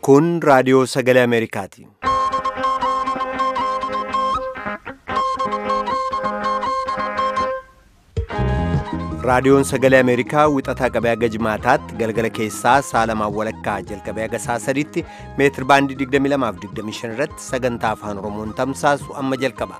Kun raadiyoo sagalee Ameerikaati. Raadiyoon sagalee Ameerikaa wixataa qabee haga jimaataatti galgala keessaa saalamaan walakkaa jalqabee haga saa sadiitti meetir baandii 22 fi 25 irratti sagantaa afaan Oromoon tamsaasu amma jalqaba.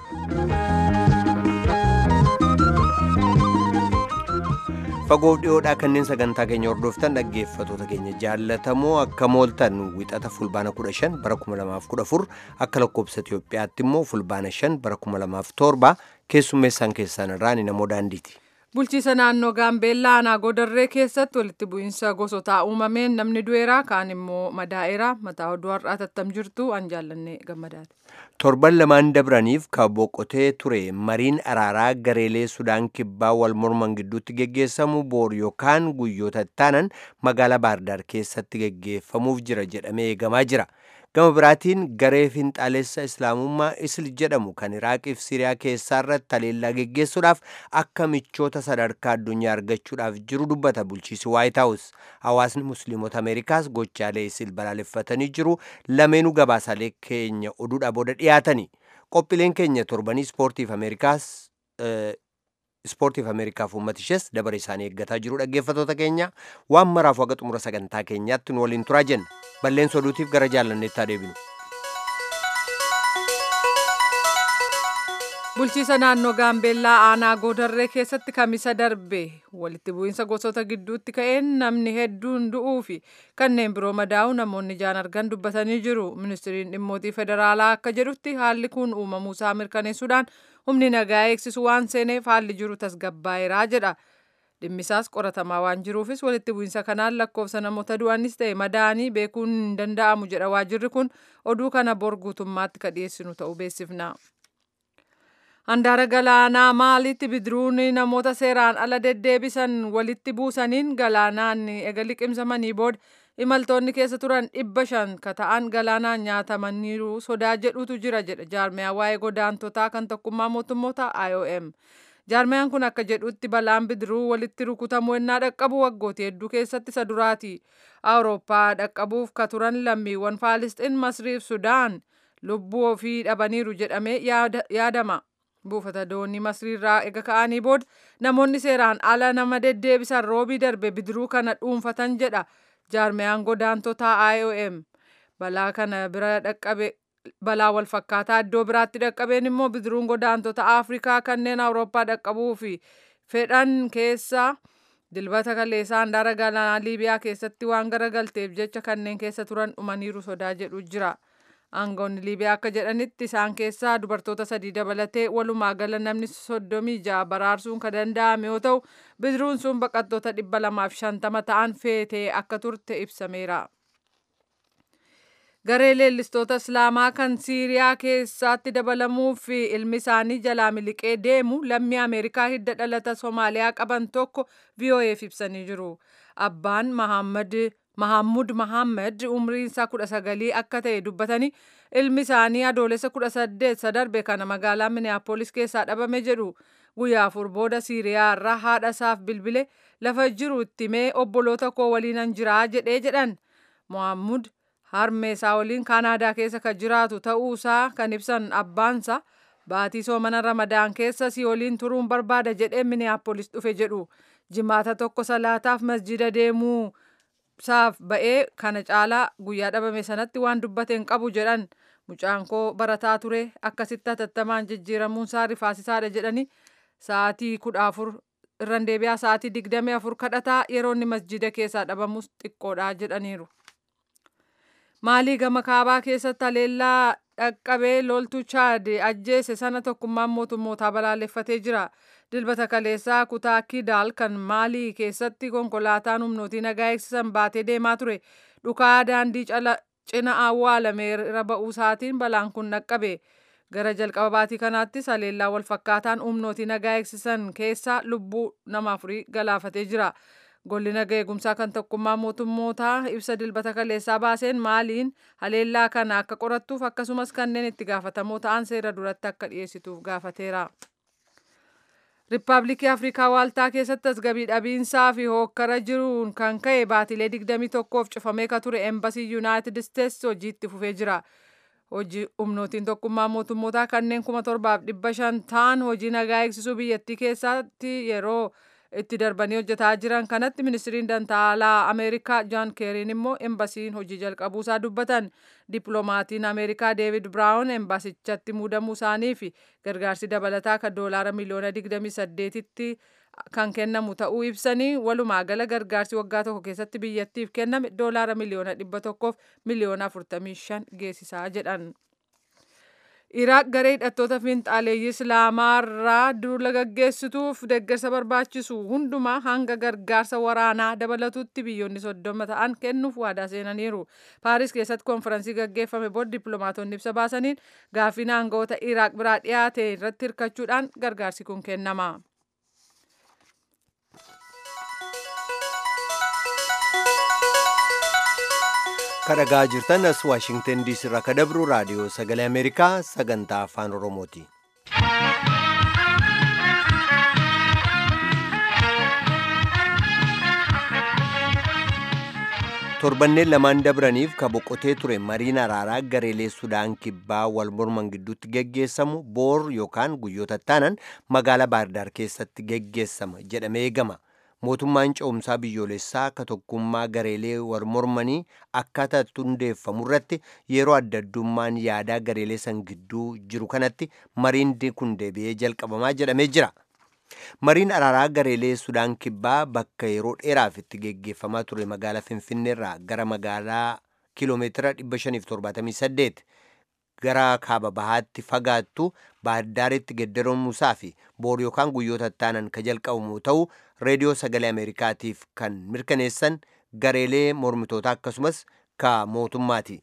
Fagoof dhiyoodhaa kanneen sagantaa keenya hordoftan dhaggeeffatoota keenya jaallatamoo akka mooltan wixata fulbaana 15 bara 2014 akka lakkoobsa Itoophiyaatti immoo fulbaana 5 bara 2007 keessummeessaan keessaan irraa ni namoo daandiiti. Bulchiisa naannoo Gaambeellaa aanaa Godarree keessatti walitti bu'iinsa gosotaa uumameen namni du'eera kaan immoo madaa'eera mataa oduu har'aa tattam jirtu an jaallanne gammadaati. Torban lamaan dabraniif kan boqotee ture mariin araaraa gareelee Sudaan kibbaa wal morman gidduutti geggeessamu boor yookaan guyyoota ittaanan magaalaa Baardaar keessatti geggeeffamuuf jira jedhamee eegamaa jira. Gama biraatiin garee finxaalessa Islaamummaa Isil jedhamu kan Iraaqiif Siriyaa keessaa irratti haleellaa geggeessuudhaaf akka michoota sadarkaa addunyaa argachuudhaaf jiru dubbata bulchiisi Waayit Haawus. Hawaasni Musliimota Ameerikaas gochaalee Isil balaaleffatanii jiru. Lameenuu gabaasaalee keenya oduudhaa booda dhiyaatani. Qophiileen keenya torbanii ispoortiif Ameerikaas ispoortiif Ameerikaaf uummata ishees dabara isaanii eeggataa jiru dhaggeeffatoota keenya waan maraaf waga xumura sagantaa keenyaatti nu waliin turaa jenna. Balleessa oduutiif gara jaallanneettaa deebinu. Bulchiisa naannoo Gaambeellaa aanaa Goodarree keessatti kamisa darbe walitti bu'iinsa gosoota gidduutti ka'een namni hedduun du'uu fi kanneen biroo madaa'u namoonni ijaan argan dubbatanii jiru. Ministiriin dhimmootii federaalaa akka jedhutti haalli kun uumamuusaa mirkaneessuudhaan humni nagaa eegsisu waan seeneef haalli jiru tasgabbaa'eeraa jedha. dhimmisaas qoratamaa waan jiruufis walitti bu'iinsa kanaan lakkoofsa namoota du'anis ta'e madaa'anii beekuun hin danda'amu jedha waajirri kun oduu kana bor guutummaatti ka dhiyeessinu ta'uu beeksifna. Handaara galaanaa maalitti bidiruun namoota seeraan ala deddeebisan walitti buusaniin galaanaan ega liqimsamanii booda imaltoonni keessa turan dhibba shan ka ta'an galaanaan nyaatamaniiru sodaa jedhutu jira jedha jaarmiyaa waa'ee godaantotaa kan tokkummaa mootummoota IOM. jaarmiyaan kun akka jedhutti balaan bidiruu walitti rukutamuu ennaa dhaqqabu waggooti hedduu keessatti isa duraati awurooppaa dhaqqabuuf ka turan lammiiwwan faalisxiin masriif sudaan lubbuu ofii dhabaniiru jedhamee yaadama buufata doonii masriirraa ega ka'anii booda namoonni seeraan ala nama deddeebisan roobii darbe bidiruu kana dhuunfatan jedha jaarmiyaan godaantotaa IOM balaa kana bira dhaqqabe balaa wal fakkaataa iddoo biraatti dhaqqabeen immoo bidiruun godaantota afrikaa kanneen awurooppaa dhaqqabuu fi fedhan keessa dilbata kaleessaa handaara galaanaa liibiyaa keessatti waan garagalteef jecha kanneen keessa turan dhumaniiru sodaa jedhu jira. aangoonni liibiyaa akka jedhanitti isaan keessaa dubartoota sadii dabalatee walumaa gala namni soddomii ja'a baraarsuun kan danda'ame yoo ta'u bidiruun sun baqattoota dhibba lamaaf shantama ta'an feetee akka turte ibsameera. garee leellistoota islaamaa kan siiriyaa keessatti dabalamuuf ilmi isaanii jalaa miliqee deemu lammii ameerikaa hidda dhalata soomaaliyaa qaban tokko vo'eef ibsanii jiru abbaan mahammud mahammad umriin isaa kudha sagalii akka ta'e dubbatanii ilmi isaanii adoolessa kudha saddeet sadarbe kana magaalaa miniyaapolis keessaa dhabame jedhu guyyaa afur booda siiriyaa irraa haadha isaaf bilbile lafa jiru itti mee obboloota koo waliinan jiraa jedhee jedhan mohammud harmee isaa waliin kaanaadaa keessa kan jiraatu ta'uusaa kan ibsan abbaansa baatii soomana ramadaan keessa si waliin turuun barbaada jedhee miniyaapolis dhufe jedhu jimaata tokko salaataaf masjida deemuu saaf ba'ee kana caalaa guyyaa dhabame sanatti waan dubbate hin qabu jedhan mucaan koo barataa ture akkasitti hatattamaan jijjiiramuun isaa rifaasisaadha jedhani sa'aatii kudha afur irran deebi'aa sa'aatii digdamii afur kadhataa yeroo inni masjida keessaa dhabamus xiqqoodha jedhaniiru. maalii gama kaabaa keessatti haleellaa dhaqqabee loltuu chaad ajjeese sana tokkummaan mootummootaa balaaleffatee jira dilbata kaleessaa kutaa kidaal kan maalii keessatti konkolaataan humnootii nagaa eegsisan baatee deemaa ture dhukaa daandii cina awwaalame irra ba'uusaatiin balaan kun dhaqqabe gara jalqaba baatii kanaattis haleellaa wal fakkaataan humnootii nagaa eegsisan keessaa lubbuu nama afurii galaafatee jira. golli nagaa eegumsaa kan tokkummaa mootummootaa ibsa dilbata kaleessaa baaseen maaliin haleellaa kana akka qorattuuf akkasumas kanneen itti gaafatamoo ta'an seera duratti akka dhiyeessituuf gaafateera. Riippaabilikii Afrikaa Waaltaa keessatti tasgabbii dhabiinsaa fi hookkara jiruun kan ka'e baatilee 21f cufamee ka ture Eembasii Yuunaayitid Isteetsi hojiitti fufee jira. Hojii humnootiin tokkummaa mootummootaa kanneen kuma torbaaf dhibba shan ta'an hojii nagaa eegsisuu biyyattii keessatti yeroo itti darbanii hojjetaa jiran kanatti ministiriin dantaalaa Ameerikaa Jaan Keeriin immoo embasiin hojii jalqabuusaa dubbatan. Dippiloomatiin Ameerikaa Deevid Biraawun embasichatti muudamuu isaanii fi gargaarsi dabalataa kan doolaara miliyoona 28tti kan kennamu ta'uu ibsanii walumaa gala gargaarsi waggaa tokko keessatti biyyattiif kenname doolaara miliyoona 100 miliyoona 45 geessisaa jedhan. Iraaq garee hidhattoota fiinxaaleeyyii Islaamaarraa duula gaggeessituuf deeggarsa barbaachisu hundumaa hanga gargaarsa waraanaa dabalatutti biyyoonni soddoma ta'an kennuuf waadaa seenaniiru. Paaris keessatti konferansii gaggeeffame booda dippiloomaatonni ibsa baasaniin gaaffiin aangawoota Iraaq biraa dhiyaate irratti hirkachuudhaan gargaarsi kun kennama. kadhagaa jirtan as waashingtan diisii irraa ka dabru raadiyoo sagalee ameerikaa sagantaa afaan oromooti torbanneen lamaan dabraniif ka boqotee ture mariin araaraa gareelee sudaan kibbaa wal morman gidduutti geggeessamu boor yookaan guyyoota taanan magaalaa baardaar keessatti geggeessama jedhamee eegama mootummaan ce'umsaa biyyoolessaa ka tokkummaa gareelee wal mormanii akkaataa itti hundeeffamu irratti yeroo adda addummaan yaadaa gareelee san gidduu jiru kanatti mariin kun deebi'ee jalqabamaa jedhamee jira. Mariin araaraa gareelee Sudaan Kibbaa bakka yeroo dheeraaf itti geggeeffamaa ture magaalaa Finfinneerraa gara magaalaa kiiloomeetira 578 gara kaaba bahaatti fagaattu baaddaaritti geddaramuusaa fi boor yookaan guyyoota taanan ka jalqabamu ta'uu reediyoo sagalee ameerikaatiif kan mirkaneessan gareelee mormitootaa akkasumas ka mootummaati.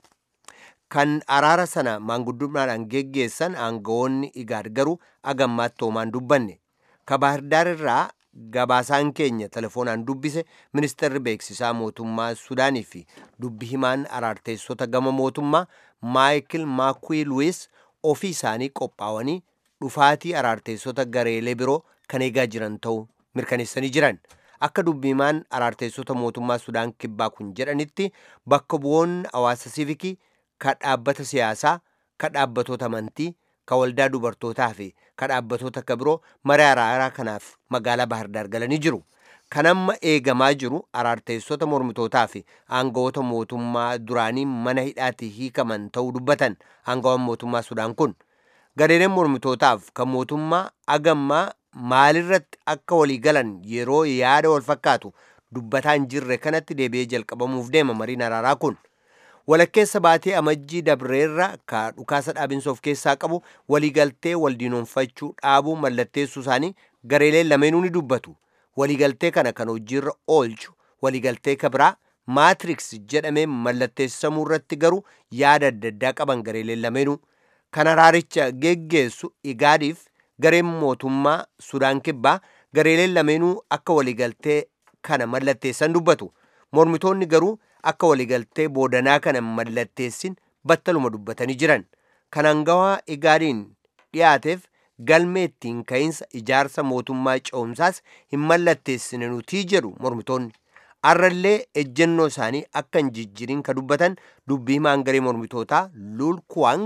Kan araara sana maanguddummaadhaan geggeessan aangawoonni igaad garuu agammaatti hoomaan dubbanne. Ka baahirdaar irraa gabaasaan keenya telefoonaan dubbise ministeerri beeksisaa mootummaa Sudaanii fi dubbi himaan araarteessota gama mootummaa Maayikil Maakwii Luwis ofii isaanii qophaa'anii dhufaatii araarteessota gareelee biroo kan eegaa jiran ta'uu mirkaneessanii jiran. Akka dubbi himaan araarteessota mootummaa Sudaan kibbaa kun jedhanitti bakka bu'oonni hawaasa siivikii ka dhaabbata siyaasaa ka dhaabbatoota amantii ka waldaa dubartootaa fi ka dhaabbatoota akka biroo marii araaraa kanaaf magaalaa Baahirdaar galanii jiru. Kan amma eegamaa jiru araarteessota mormitootaa fi aangawoota mootummaa duraanii mana hidhaatii hiikaman ta'uu dubbatan aangawaan mootummaa Sudaan kun. Gareeleen mormitootaaf kan mootummaa agammaa maalirratti akka walii galan yeroo yaada wal fakkaatu dubbataa hin jirre kanatti deebi'ee jalqabamuuf deema mariin araaraa kun. walakkeessa baatee amajjii dabreerra ka dhukaasa dhaabinsa of keessaa qabu waliigaltee waldiinoonfachuu dhaabuu mallatteessuu isaanii gareeleen lameenuu ni dubbatu waliigaltee kana kan hojiirra oolchu waliigaltee ka biraa maatriks jedhamee mallatteessamuu irratti garuu yaada adda addaa qaban gareeleen lameenuu kan araaricha geggeessu igaadiif gareen mootummaa sudaan kibbaa gareeleen lameenuu akka waliigaltee kana mallatteessan dubbatu mormitoonni garuu akka waliigaltee boodanaa kana mallatteessin battaluma dubbatanii jiran kan hangawaa igaadiin dhiyaateef galmee ittiin ka'iinsa ijaarsa mootummaa ce'umsaas hin mallatteessine nutii jedhu mormitoonni arrallee ejjennoo isaanii akka hin jijjirin ka dubbatan dubbii himaan garee mormitootaa luul kuwaang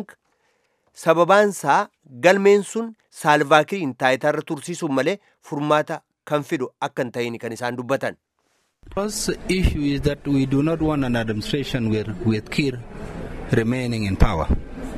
sababaansaa galmeen sun saalvaakiriin taayitaarra tursiisuun malee furmaata kan fidu akka hin ta'in kan isaan dubbatan. The issue is that we do not want an administration with, with Kir remaining in power.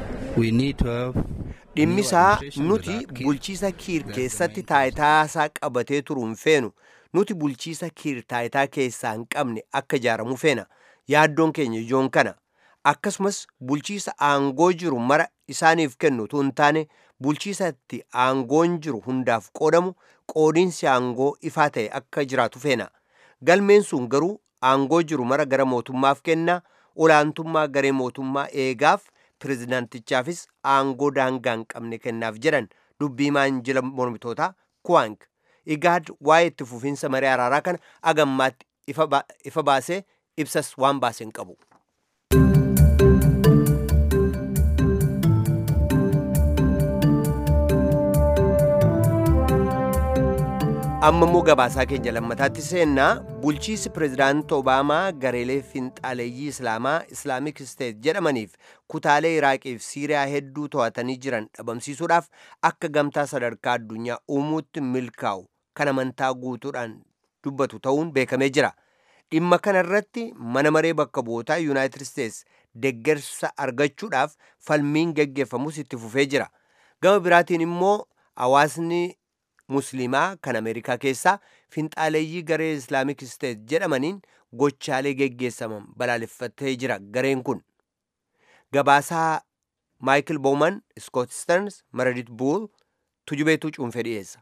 We need to have dhimmisaa nuti bulchiisa kiir keessatti taayitaasaa qabatee turuun feenu nuti bulchiisa kiir taayitaa keessaa hin qabne akka ijaaramu feena yaaddoon keenya ijoon kana akkasumas bulchiisa aangoo jiru mara isaaniif kennu utuu hin taane bulchiisatti aangoon jiru hundaaf qoodamu qoodiinsi aangoo ifaa ta'e akka jiraatu feena galmeen sun garuu aangoo jiru mara gara mootummaaf kenna olaantummaa garee mootummaa eegaaf pirezidaantichaafis aangoo daangaa hin qabne kennaaf jedhan dubbii himaan jila mormitootaa kuwaank igaad waa'ee itti fufiinsa marii araaraa kana agammaatti ifa baasee ibsas waan baase hin qabu. amma immoo gabaasaa keenya lammataatti seennaa bulchiisi pireezidaanti obaamaa gareelee finxaaleeyyii islaamaa islaamik isteet jedhamaniif kutaalee iraaqiif siiriyaa hedduu to'atanii jiran dhabamsiisuudhaaf akka gamtaa sadarkaa addunyaa uumuutti milkaa'u kan amantaa guutuudhaan dubbatu ta'uun beekamee jira dhimma kana irratti mana maree bakka bu'ootaa yuunaayitid isteets deggersa argachuudhaaf falmiin geggeeffamus itti fufee jira gama biraatiin immoo hawaasni musliimaa kan ameerikaa keessaa finxaaleeyyii garee islaamik isteet jedhamaniin gochaalee geggeessaman balaaleffatee jira gareen kun gabaasaa maayikil bowman iskoot sterns meredit buul tujubeetu cuunfee dhiyeessa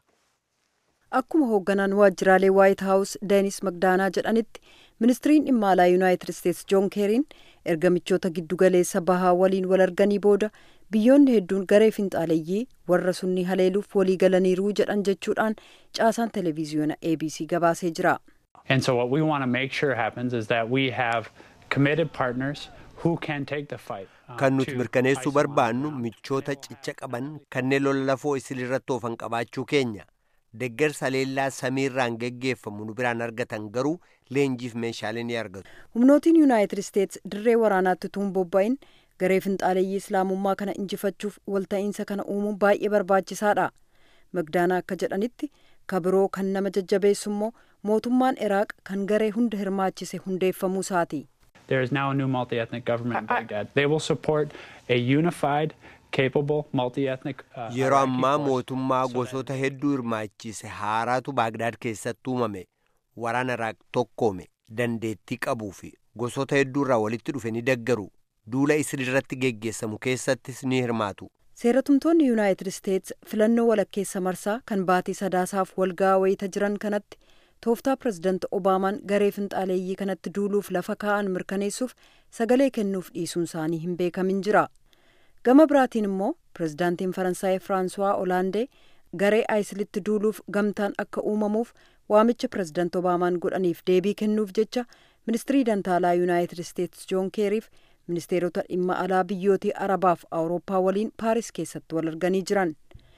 akkuma hoogganaan waajjiraalee waayit haawus deenis magdaanaa jedhanitti ministiriin dhimma alaa yuunaayitid isteets joon keeriin erga michoota giddugaleessa bahaa waliin wal arganii booda biyyoonni hedduun garee finxaaleeyyii warra sunni haleeluuf walii galaniiruu jedhan jechuudhaan caasaan televiziyoona abc gabaasee jira. And so what we want to make sure happens is that we have committed partners who can take the fight. um, kan nuti to mirkaneessuu ISIL on barbaannu the ground. michoota cicha qaban kanneen lola lafoo isilirratti oofan qabaachuu keenya deggersa leellaa samiirraan geggeeffamu nu biraan argatan garuu leenjiif meeshaalee ni argatu humnootiin yuunaayitid isteets dirree waraanaatti tuun bobba'in garee finxaaleeyyii islaamummaa kana injifachuuf walta'iinsa kana uumuun baay'ee barbaachisaadha magdaanaa akka jedhanitti kabiroo kan nama jajjabeessu immoo mootummaan iraaq kan garee hunda hirmaachise hundeeffamuu isaati There is now a new multi-ethnic government in Baghdad. They will support a unified, capable, multi-ethnic uh, yeroo Iraqi ammaa force mootummaa so that- gosoota hedduu hirmaachise haaraatu baagdaad keessatti uumame waraana iraaq tokkoome dandeettii qabuu fi gosoota hedduu irraa walitti dhufe ni deggaru duula isilirratti geggeessamu keessattis ni hirmaatu seeratumtoonni yuunaayitid isteets filannoo walakkeessa marsaa kan baatii sadaasaaf walgaa wayita jiran kanatti tooftaa pirezidaanti obaamaan garee finxaaleeyyii kanatti duuluuf lafa kaa'an mirkaneessuuf sagalee kennuuf dhiisuun isaanii hin beekamin jira gama biraatiin immoo pirezidaantiin faransaay firaansuwaa olaandee garee aayisilitti duuluuf gamtaan akka uumamuuf waamicha pirezidaanti obaamaan godhaniif deebii kennuuf jecha ministirii dantaalaa yuunaayitid isteets joon keeriif ministeerota dhimma alaa biyyootii arabaaf awurooppaa waliin paaris keessatti wal arganii jiran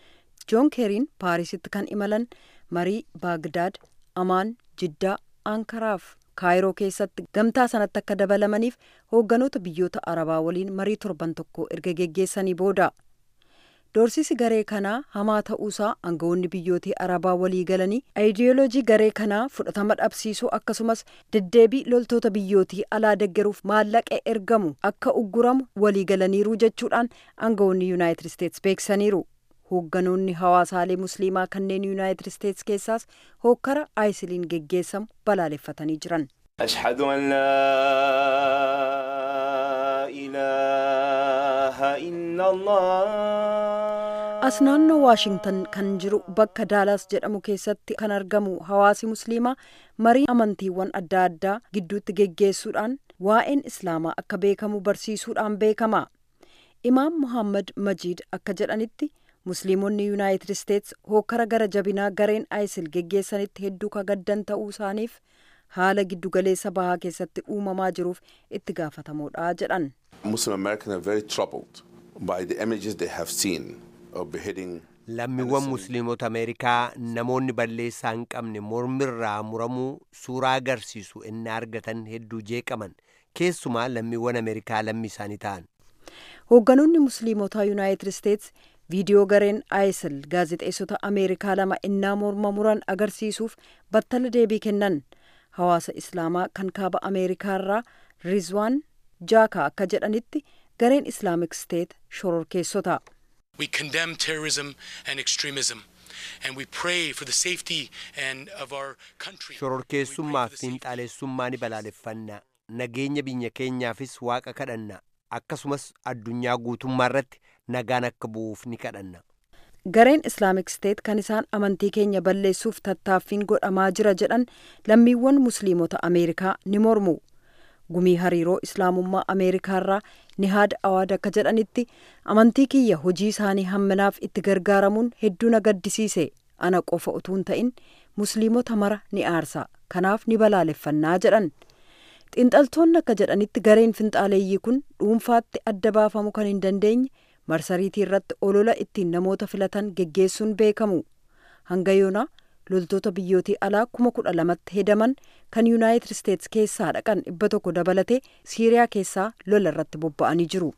joon keeriin paarisitti kan imalan marii baagdaad amaan jiddaa ankaraaf kaayiroo keessatti gamtaa sanatti akka dabalamaniif hoogganoota biyyoota arabaa waliin marii torban tokko erga geggeessanii booda doorsisi garee kanaa hamaa ta'uusaa aangawoonni biyyootii arabaa walii galanii ayidiyooloojii garee kanaa fudhatama dhabsiisuu akkasumas deddeebii loltoota biyyootii alaa deggeruuf maallaqe ergamu akka ugguramu walii galaniiru jechuudhaan aangawoonni yuunaayitid isteets beeksisaniiru hoogganoonni hawaasaalee musliimaa kanneen yuunaayitid isteets keessaas hookkara aayisiliin geggeessamu balaaleffatanii jiran أشهد أن لا إله إلا الله as naannoo waashingtan kan jiru bakka daalaas jedhamu keessatti kan argamu hawaasi musliimaa marii amantiiwwan adda addaa gidduutti geggeessuudhaan waa'een islaamaa akka beekamu barsiisuudhaan beekama imaam muhammad majiid akka jedhanitti musliimonni yuunaayitid isteets hookkara gara jabinaa gareen ayisil geggeessanitti hedduu kagaddan ta'uu isaaniif haala giddugaleessa bahaa keessatti uumamaa jiruuf itti gaafatamoodha jedhan Muslim Americans are very troubled by the images they have seen of beheading. lammiiwwan musliimota ameerikaa namoonni balleessaa hin qabne mormirraa muramuu suuraa agarsiisu inni argatan hedduu jeeqaman keessumaa lammiiwwan ameerikaa lammii isaanii ta'an hoogganoonni musliimotaa yuunaayitid isteets viidiyoo gareen ayisil gaazexeessota ameerikaa lama innaa morma muran agarsiisuuf battala deebii kennan hawaasa islaamaa kan kaaba ameerikaarraa rizwaan jaaka akka jedhanitti gareen islaamik steet shororkeessota We condemn terrorism and extremism, and we pray for the safety and of our country. shororkeessummaa We fi pray for the safety- xiinxaleessummaa ni balaaleffanna nageenya biyya keenyaafis waaqa kadhanna akkasumas addunyaa guutummaa irratti nagaan akka bu'uuf ni kadhanna gareen islaamik steet kan isaan amantii keenya balleessuuf tattaaffiin godhamaa jira jedhan lammiiwwan musliimota ameerikaa ni mormu gumii hariiroo islaamummaa ameerikaarraa nihaad awaad akka jedhanitti amantii kiyya hojii isaanii hamminaaf itti gargaaramuun hedduu na gaddisiise ana qofa utuu hin ta'in musliimota mara ni aarsa kanaaf ni balaaleffannaa jedhan xiinxaltoonni akka jedhanitti gareen finxaaleeyyii kun dhuunfaatti adda baafamuu kan hin dandeenye marsariitii irratti olola ittiin namoota filatan geggeessuun beekamu hanga yoonaa loltoota biyyootii alaa kuma kudha lamatti hedaman kan yuunaayitid isteets keessaa dhaqan dhibba tokko dabalatee siiriyaa keessaa lola irratti bobba'anii jiru.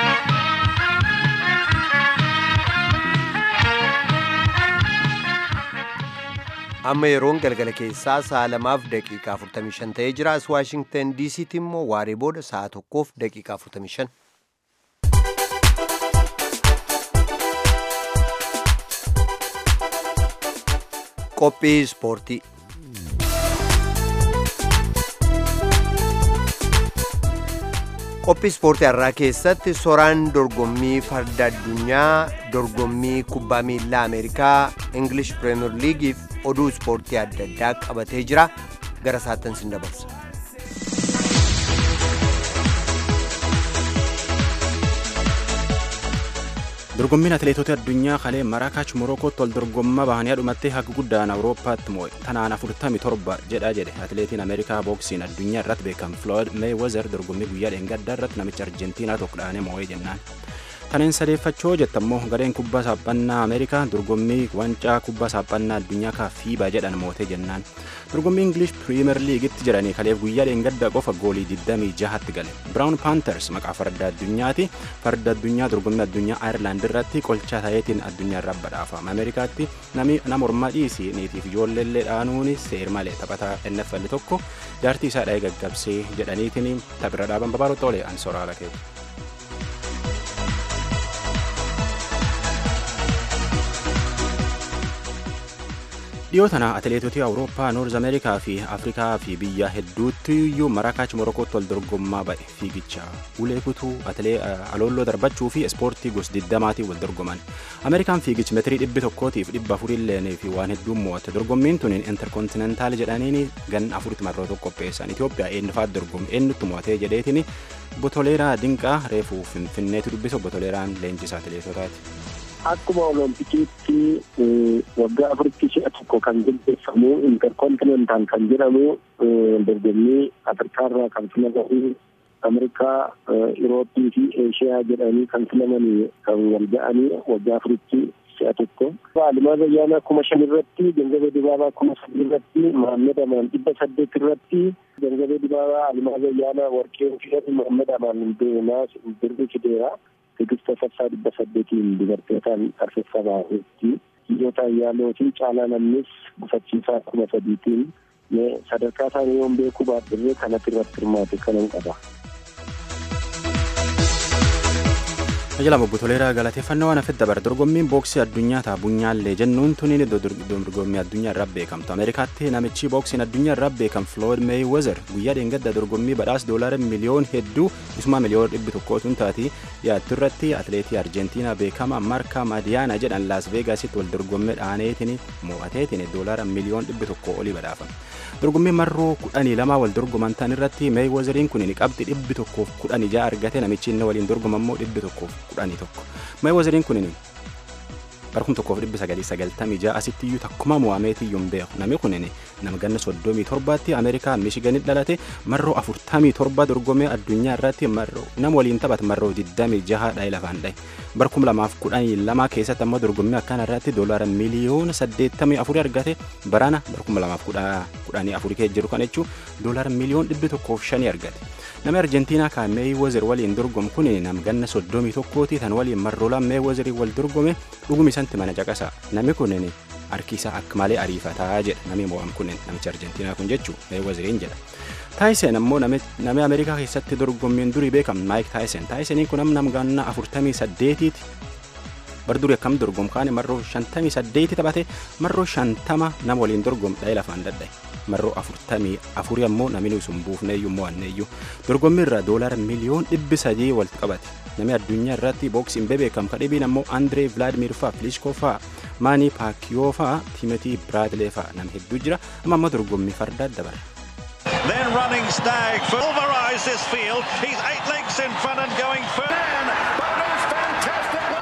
amma yeroon galgala keessaa sa'a lamaaf daqiiqaa 45 ta'ee jira as waashingtan diisiitti immoo waaree booda sa'a tokkoof daqiiqaa 45. qophii ispoortii qophii ispoortii har'aa keessatti soraan dorgommii farda addunyaa dorgommii kubbaa miilaa ameerikaa ingilish pireemer liigiif oduu ispoortii adda addaa qabatee jira gara saattan sin dabarsa. dorgommiin atileetota addunyaa kalee maraakaach morokootti wal dorgommaa bahanii dhumatti haga guddaan awurooppaatti moo'e tanaan 47 jedha jedhe atileetiin ameerikaa booksiin addunyaa irratti beekamu floyd meewezer dorgommii guyyaa dheengaddaa irratti namicha arjentiinaa tokko dhaanee moo'ee jennaan kanneen sadeeffachoo jettammoo gareen kubbaa saaphannaa ameerikaa dorgommii wancaa kubbaa saaphannaa addunyaa kaa fiibaa jedhan mootee jennaan dorgommii ingilish piriimer liigitti jedhanii kaleef guyyaa dheengaddaa qofa goolii 26tti gale biraawun paanters maqaa farda addunyaati farda addunyaa dorgommii addunyaa ayirlaand irratti qolchaa ta'eetiin addunyaa irraa badhaafama ameerikaatti nami nama ormaa dhiisii niitiif ijoolleellee dhaanuun seer malee taphataa NFL tokko jaartii isaa dha'ee gaggabsee jedhaniitiin taphirra dhaaban babaaroo xoolee ansoraala keessa. dhiyoo tana atileetota awurooppaa noorz ameerikaa fi afrikaa fi biyya hedduutti iyyuu maraakaach morokootti wal dorgommaa ba'e fiigicha ulee kutuu aloolloo darbachuu fi ispoortii gos digdamaatiin wal dorgoman ameerikaan fiigichi metirii dhibbi tokkootiif dhibba afurillee fi waan hedduun mo'atte dorgommiin tun interkontinentaal jedhaniin gan afuritti marroo tokko qopheessan itoophiyaa eenyufaat dorgomme eenyutti mo'atee jedheetiin botoleeraa dinqaa reefuu finfinneetu dubbisu botoleeraan leenjisaa atileetotaati. akkuma oloompikiitti waggaa afuritti si'a tokko kan gaggeeffamu interkontinentaal kan jedhamu dorgommii afrikaarraa kan filamanii ameerikaa irooppii fi eeshiyaa jedhanii kan filamanii kan wal ga'anii waggaa afuritti si'a tokko. Alimaa Zayyaanaa kuma shan irratti Gangabee Dibaabaa kuma sadii irratti Mahammed Amaan dhibba saddeet irratti Gangabee Dibaabaa Alimaa Zayyaanaa Warqee Fidhati Mahammed Amaan Naas Birri Fideera. Tigist Tafarsaa dhibba saddeetiin dubartootaan tarreeffamaa Dhiirota Ayyaaloo fi Caalaa Namnis gufachiisaa kuma sadiitiin sadarkaa isaanii yoon beekuu baadhirree kanatti irratti hirmaate kanan qaba. Tajaajila Botoleeraa galateeffannoo waan hafe dabar dorgommiin booksii addunyaa ta'a bunyaallee jennuun tuniin dorgommii addunyaa irraa beekamtu Ameerikaatti namichi booksiin addunyaa irraa beekam Floyd Mayweather guyyaa dheengadda dorgommii badhaasa doolaara miliyoon hedduu isuma miliyoon dhibbi tokkootuun taati dhiyaattu irratti atileetii Arjentiinaa beekama Marka Madiyaana jedhan Laas Veegaasitti wal dorgommii dhaaneetiin mo'ateetiin doolaara miliyoon dhibbi tokko olii badhaafame. dorgommii marroo kudhanii lama wal dorgoman tan irratti meeywezeriin kun qabxi dhibbi tokkoof kudhanii ja'a argate namichi inni waliin dorgomammoo dhibbi tokkoof kudhanii tokko meeywezeriin kun barkum tokkoof dhibbi sagalii sagaltamii ja'a asitti iyyuu takkuma mo'ameetii iyyuu hin beeku namni kun nama ganna soddomii torbaatti ameerikaa miishiganitti dhalate marroo afurtamii torba dorgomee addunyaa irratti marroo nama waliin taphate marroo digdamii jaha dha'e lafaan dha'e barkum lamaaf kudhanii lama keessatti ammoo dorgommii akkana irratti doolaara miliyoona saddeettamii afurii argate barana barkum lamaaf kudhanii afurii keessa jiru kan jechuun doolaara miliyoon dhibbi tokkoof shanii argate. Namni Arjentiinaa kan Meeyiwezer waliin dorgomu kun nama ganna soddomii tokkooti tan waliin marroolaan Meeyiwezerii wal dorgome dhugumi isanti mana caqasa. Namni kun harki isaa akka malee ariifataa jedha namni mo'am kun namichi Arjentiinaa kun jechuun Meeyizeriin jedha. Taayisen ammoo namni Ameerikaa keessatti dorgommiin durii beekamu Maayik Taayisen. Taayiseniin kun nama ganna afurtamii saddeetiiti. bar durii akkam dorgomu kaane marroo shantamii saddeeti taphate marroo shantama nama waliin dorgomu dha'ee lafaan dadhaye marroo afurtamii afurii ammoo namni sun buufneeyyuu mo'anneeyyuu dorgommii irraa doolaara miliyoon dhibbi sadii walitti qabate namni addunyaa irratti booksiin bebeekam kadhibiin ammoo andree vilaadimir faa filiiskoo faa maanii paakiyoo faa tiimetii biraadilee faa nama hedduu jira amma ammoo dorgommii fardaa dabara. Then running Stag pulverised this field. He's eight lengths in front and going first.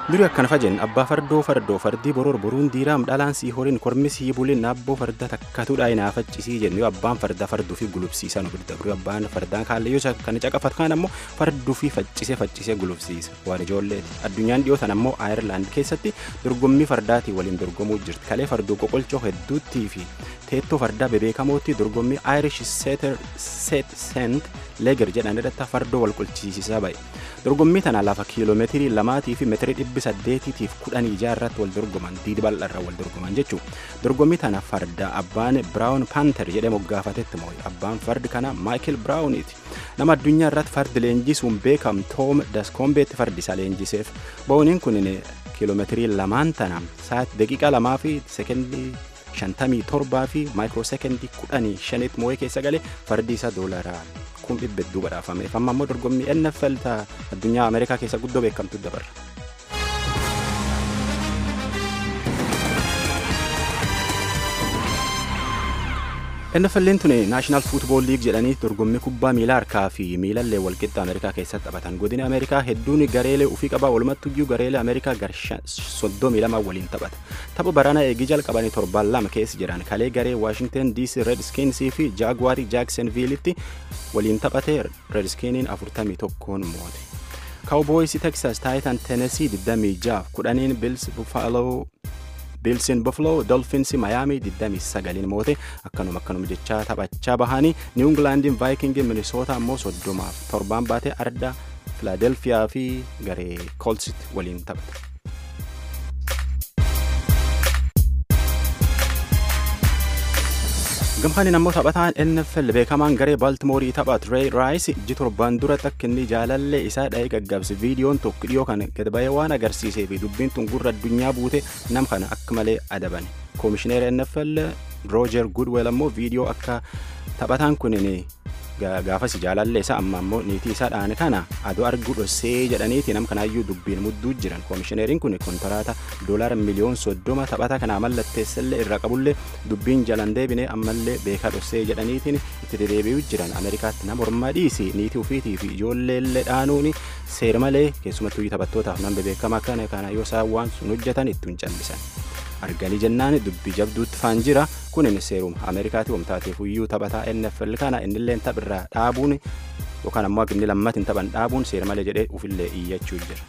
durii akkana fajen abbaa fardoo fardoo fardii boror boruun diiraam dhalaan sii horiin kormi sii buliin naabboo farda takkatuudha inaafacchisii jennu yoo abbaan farda farduu fi gulufsiisan ofirra dabru abbaan fardaan kaallayyoo kan caqafatu kaan ammoo farduu fi faccisee faccisee gulufsiisa waan ijoolleeti addunyaan dhiyootan ammoo aayerlaand keessatti dorgommii fardaatii waliin dorgomuu jirti kalee farduu qoqolchoo hedduuttii fi teettoo fardaa bebeekamootti dorgommii aayirish seet seent leeger jedhan irratti fardoo wal qolchiisisaa ba'e dorgommii tana lafa kiiloomeetirii lamaatii fi meetirii dhibbi saddeetiitiif kudhanii ijaa irratti wal dorgoman diidi bal'arra wal dorgoman jechuu dorgommii tana farda abbaan biraawun paanter jedhee moggaafatetti moo'e abbaan fardi kana maayikil biraawuniiti nama addunyaa irratti fardi leenjisuun beekam toom daskombeetti fardi isaa leenjiseef bo'ooniin kun kiiloomeetirii lamaan tana sa'aati daqiiqaa lamaa fi sekendii shantamii torbaa fi maayikiroo sekendii kudhanii shanitti moo'ee keessa galee fardi isaa doolaraa kun dhibba hedduu badhaafameef amma ammoo dorgommii NFL addunyaa Ameerikaa keessa guddoo beekamtu dabarra. NFL'n tuni naashinaal fuutbool liig jedhanii dorgommii kubbaa miilaa harkaa fi miilallee walqixa Ameerikaa keessatti taphatan godina Ameerikaa hedduun gareelee ufii qabaa walumattuyyuu gareelee Ameerikaa garsha soddomii lama waliin taphata. Tapha barana eegii jalqabanii torbaan lama keessa jiran kalee garee Waashington DC Redskinsii fi Jaagwaarii Jaaksonviilitti waliin taphate Redskiniin afurtamii tokkoon moote. Cowboys Texas Titan Tennessee 26 kudhaniin Bills Buffalo biilsiin buffalo dolfinsi mayaamii 29 moote akkanuma akkanuma jechaa taphachaa bahanii niw ingilaandiin vaayikingii minisoota ammoo soddomaaf torbaan baatee arda filaadelfiyaa fi garee koolsitti waliin taphata. gamkaaniin ammoo taphataan NFL beekamaan garee baaltimoorii taphat Ray Rice iji torbaan dura takka inni jaalallee isaa dha'ee gaggabse viidiyoon tokko dhiyoo kana gad ba'ee waan agarsiisee fi dubbiin tun gurra addunyaa buute nam kana akka malee adaban koomishineera NFL Roger Goodwell ammoo viidiyoo akka taphataan kunin gaafas jaalallee isaa amma ammoo niitii isaa dhaane kana adoo arguu dhossee jedhaniiti nam kanaayyuu dubbiin mudduu jiran koomishineeriin kun kontaraata doolaara miliyoon soddoma taphata kanaa mallatteessallee irra qabullee dubbiin jalan deebine ammallee beekaa dhossee jedhaniitiin itti dedeebi'uu jiran ameerikaatti nama ormaa dhiisi niitii ufiitii fi ijoolleellee dhaanuun seera malee keessumattuu taphattootaaf nama beekamaa kana kana yoo isaan waan sun hojjetan ittiin callisan. arganii jennaan dubbii jabduutti faan jira kunin seeruma ameerikaatti wamtaateef iyyuu taphataa NFL kana innillee taphirraa dhaabuun yookaan ammoo inni lammatiin taphan dhaabuun seera malee jedhee ufillee iyyachuu jira.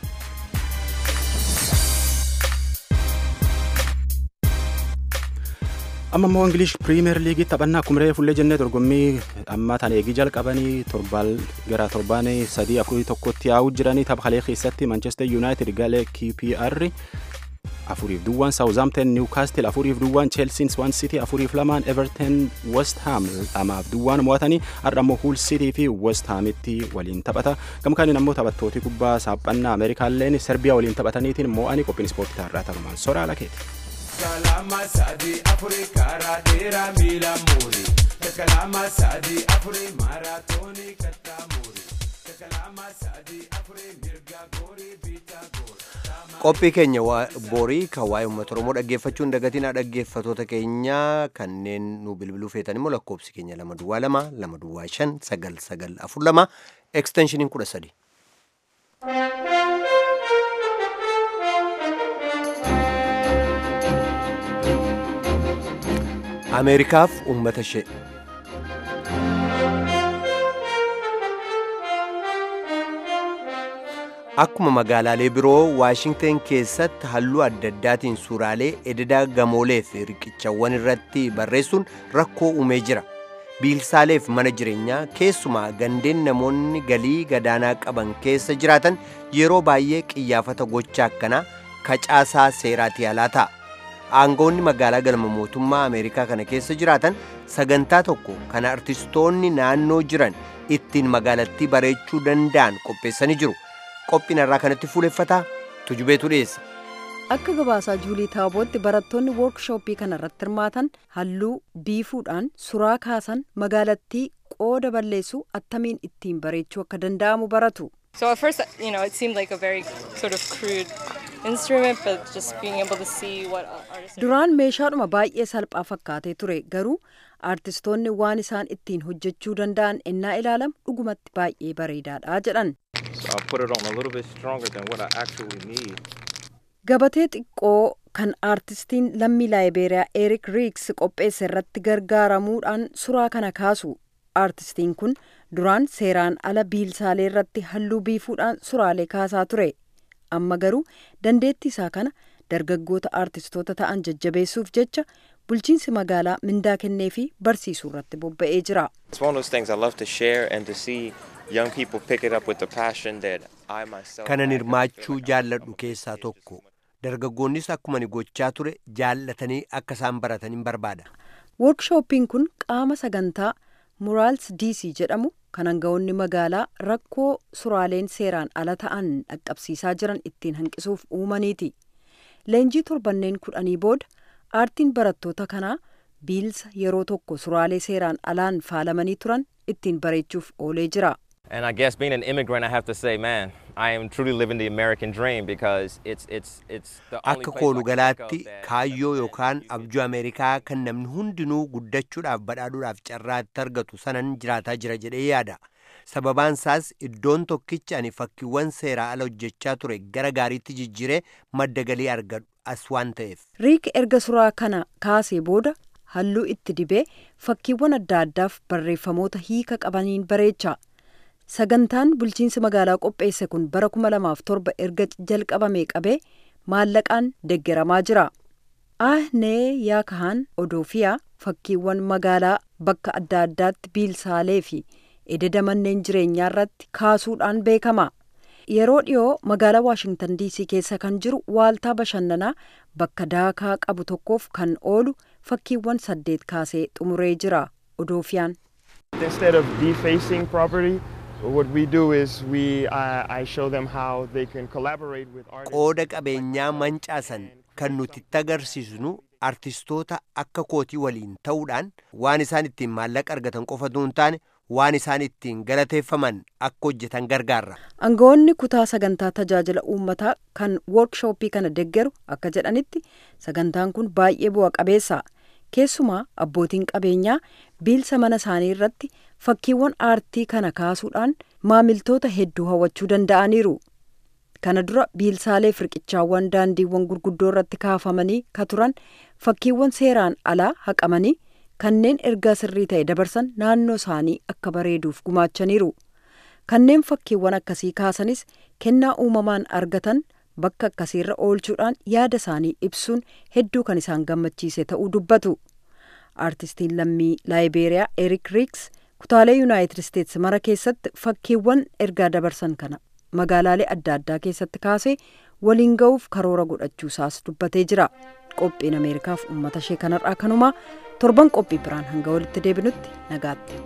amma immoo ingilish piriimeer liigii taphannaa kumree fullee jennee dorgommii amma tan eegii jalqabanii torbaan gara torbaan sadii afurii tokkotti yaa'uu jiranii tapha kalee keessatti manchester united galee qpr afuriif duwwaan saawuzaamten niwkaastil afuriif duwwaan cheelsiin swan sitii afuriif lamaan everton west ham lamaaf duwwaan mo'atanii har'a ammoo huul sitii fi west hamitti waliin taphata gamkaaniin ammoo taphattooti kubbaa saaphannaa ameerikaalleen serbiyaa waliin taphataniitiin mo'anii qophiin ispoortii taarraa tanumaan soraa lakeeti. Kalama sadi afuri karaa dheeraa miila muuri. Kalama sadi afuri maaraatoonii kattaa muuri. Kalama sadi afuri mirga goorii biitaa goori. qophii keenya borii kan waa'ee uummata oromoo dhaggeeffachuun dagatiin dhaggeeffatoota keenya kanneen nu bilbiluu feetan immoo lakkoobsi keenya lama duwwaa lama lama duwwaa shan sagal sagal afur lama eksteenshiniin kudha sadi. ameerikaaf uummata ishee. akkuma magaalaalee biroo waashingten keessatti halluu adda addaatiin suuraalee ededa gamoolee fi riqichawwan irratti barreessuun rakkoo uumee jira biilsaaleef mana jireenyaa keessumaa gandeen namoonni galii gadaanaa qaban keessa jiraatan yeroo baay'ee qiyyaafata gocha akkanaa kacaasaa seeraati alaa ta'a aangoonni magaalaa galma mootummaa ameerikaa kana keessa jiraatan sagantaa tokko kana artistoonni naannoo jiran ittiin magaalattii bareechuu danda'an qopheessanii jiru qophiin irraa kanatti fuuleffataa tujubeetu dhiyeessa. Akka gabaasaa Juulii Taabootti barattoonni woorkshooppii kana irratti hirmaatan halluu biifuudhaan suraa kaasan magaalattii qooda balleessuu attamiin ittiin bareechuu akka danda'amu baratu. So at first, you know, it seemed like a very sort of crude instrument, but just being able to see what artists. Duraan meeshaadhuma baay'ee salphaa fakkaatee ture garuu aartistoonni waan isaan ittiin hojjechuu danda'an ennaa ilaalamu dhugumatti baay'ee bareedaadha jedhan. So I put it on a little bit stronger than what I actually need. gabatee xiqqoo kan aartistiin lammii laayibeeriyaa erik riiks qopheesse irratti gargaaramuudhaan suraa kana kaasu aartistiin kun duraan seeraan ala biilsaalee irratti halluu biifuudhaan suraalee kaasaa ture amma garuu dandeettii isaa kana dargaggoota aartistoota ta'an jajjabeessuuf jecha bulchiinsi magaalaa mindaa kennee fi barsiisuu irratti bobba'ee jira. It's one of those things I love to share and to see young people pick it up with the passion that I myself kanan hirmaachuu jaalladhu keessaa tokko dargaggoonnis akkuma ni gochaa ture jaallatanii akka isaan baratan barbaada. Workshooppiin kun qaama sagantaa muraals diisii jedhamu kan aangawoonni magaalaa rakkoo suraaleen seeraan ala ta'an dhaqqabsiisaa jiran ittiin hanqisuuf uumaniiti. Leenjii torbanneen kudhanii booda aartiin barattoota kanaa biilsa yeroo tokko suraalee seeraan alaan faalamanii turan ittiin bareechuuf oolee jira. And I guess being an immigrant, I have to say, man, I am truly living the American dream because it's it's it's the only Akka place koolu I can galaatti think of that kaayyoo yookaan abjuu Ameerikaa kan namni hundinuu guddachuudhaaf badhaadhuudhaaf carraa itti argatu sanan jiraataa jira jedhee yaada. Sababaan isaas iddoon tokkichi ani fakkiiwwan seeraa ala hojjechaa ture gara gaariitti jijjiiree madda galii argadhu as waan ta'eef. Riik erga suraa kana kaasee booda halluu itti dibee fakkiiwwan adda addaaf barreeffamoota hiika qabaniin bareecha. Sagantaan bulchiinsi magaalaa qopheesse kun bara 2007 erga jalqabamee qabee maallaqaan deggeramaa jira. Ahnee Yaakahaan Odoofiyaa fakkiiwwan magaalaa bakka adda addaatti biilsaalee fi ededa manneen jireenyaa irratti kaasuudhaan beekama. Yeroo dhiyoo magaalaa Waashingtan DC keessa kan jiru waaltaa bashannanaa bakka daakaa qabu tokkoof kan oolu fakkiiwwan saddeet kaasee xumuree jira. Odoofiyaan. Instead of defacing property, what we do is we uh, I show them how they can collaborate with artists. Qooda qabeenyaa mancaasan kan nuti itti agarsiisnu artistoota akka kootii waliin ta'uudhaan waan isaan ittiin maallaqa argatan qofa osoo hin taane waan isaan ittiin galateeffaman akka hojjetan gargaarra. Aangawoonni kutaa sagantaa tajaajila uummataa kan workshooppii kana deggeru akka jedhanitti sagantaan kun baay'ee bu'a qabeessa. Keessumaa abbootiin qabeenyaa biilsa mana isaanii irratti fakkiiwwan aartii kana kaasuudhaan maamiltoota hedduu hawwachuu danda'aniiru. Kana dura biilsaalee firqichaawwan daandiiwwan gurguddoo irratti kaafamanii ka turan fakkiiwwan seeraan alaa haqamanii kanneen ergaa sirrii ta'e dabarsan naannoo isaanii akka bareeduuf gumaachaniiru. Kanneen fakkiiwwan akkasii kaasanis kennaa uumamaan argatan bakka akkasiirra oolchuudhaan yaada isaanii ibsuun hedduu kan isaan gammachiise ta'uu dubbatu. Aartistiin lammii laayibeeriyaa Erik Riiks kutaalee Yuunaayitid Isteetsi mara keessatti fakkiiwwan ergaa dabarsan kana magaalaalee adda addaa keessatti kaasee waliin ga'uuf karoora godhachuusaas dubbatee jira. Qophiin Ameerikaaf uummata ishee kanarraa kanumaa torban qophii biraan hanga walitti deebinutti nagaatti.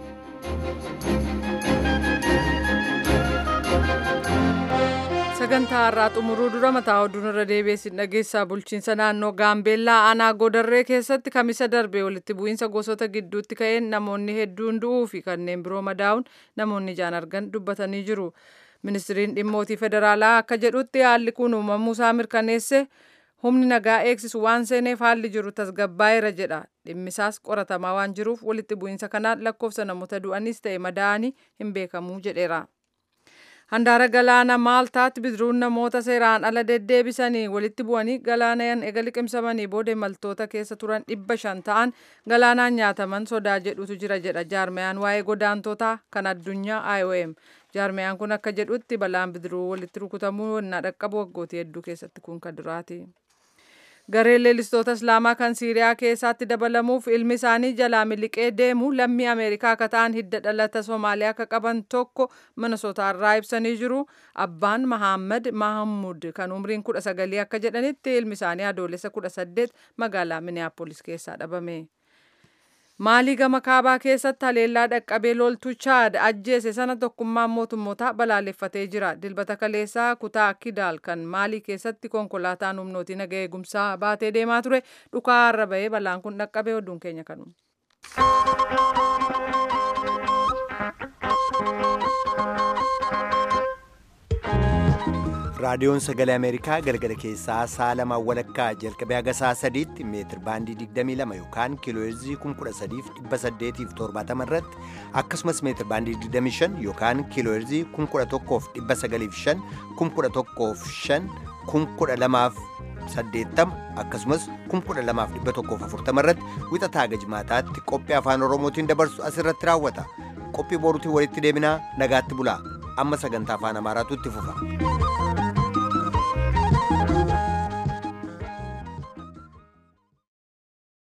sagantaa har'aa xumuruu dura mataa oduun irra deebiin dhageessaa bulchiinsa naannoo gaambeellaa aanaa godarree keessatti kamisa darbe walitti bu'iinsa gosoota gidduutti ka'een namoonni hedduun du'uu fi kanneen biroo madaa'uun namoonni ijaan argan dubbatanii jiru ministiriin dhimmootii federaalaa akka jedhutti haalli kun uumamuu isaa mirkaneesse humni nagaa eegsisu waan seeneef haalli jiru tasgabbaa'eera jedha dhimmisaas qoratamaa waan jiruuf walitti bu'iinsa kanaan lakkoofsa namoota du'anis ta'e madaa'anii hin beekamuu jedheera. handaara galaana maaltaatti bidiruun namoota seeraan ala deddeebisanii walitti bu'anii galaanaan ega liqimsamanii booda imaltoota keessa turan dhibba shan ta'an galaanaan nyaataman sodaa jedhutu jira jedha jaarmayaan waa'ee godaantootaa kan addunyaa IOM jaarmayaan kun akka jedhutti balaan bidiruu walitti rukutamuu wannaa dhaqqabu waggootii hedduu keessatti kun kan duraati. gareen leellistoota islaamaa kan siiriyaa keessatti dabalamuuf ilmi isaanii jalaa miliqee deemu lammii ameerikaa akka ta'an hidda dhalata soomaaliyaa akka qaban tokko minnesotaarraa ibsanii jiru abbaan mahammad mahamud kan umriin kudha sagalii akka jedhanitti ilmi isaanii adoolessa kudha saddeet magaalaa miniyaapolis keessaa dhabame. maalii gama kaabaa keessatti haleellaa dhaqqabee loltuu chaad ajjeese sana tokkummaan mootummootaa balaaleffatee jira dilbata kaleessaa kutaa kidaal kan maalii keessatti konkolaataan humnootii naga eegumsaa baatee deemaa ture dhukaa har'a bahee balaan kun dhaqqabee oduun keenya kanuma. raadiyoon sagalee ameerikaa galgala keessaa sa'a lamaan walakkaa jalqabee haga sa'a sadiitti meetir baandii 22 yookaan kiilooheerzii 13870 irratti akkasumas meetir baandii 25 yookaan kiilooheerzii 11,905 11,505 11,205 80 akkasumas 12140 irratti wixataa gajmaataatti qophii afaan oromootiin dabarsu asirratti raawwata qophii boruutiin walitti deebinaa nagaatti bulaa amma sagantaa afaan amaaraatu itti fufa.